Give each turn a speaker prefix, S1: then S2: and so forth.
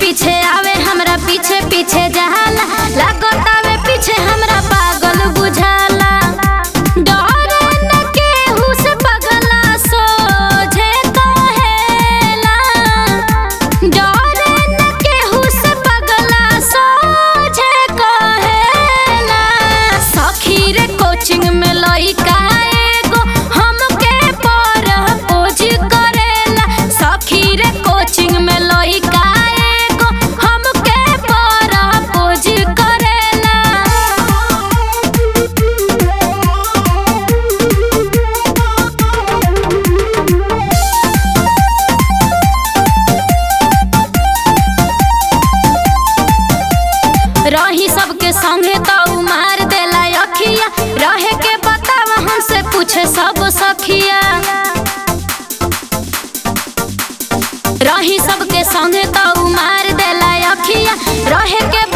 S1: पीछे आवे हमरा पीछे पीछे जाला लागतावे पीछे हमरा पागल बुझाला डरे न केहू से पगला सोझे कहेला डरे न केहू से पगला सोझे कहेला सखी रे कोचिंग में लइका एगो हमके परपोज करेला सखी रे कोचिंग में लइका एगो हमके परपोज करेला रही सबके संगे तो उ मार देला अखिया रहे के बतावा हमसे पूछे सब सखिया रही सबके संगे तो उ मार देला अखिया रहे के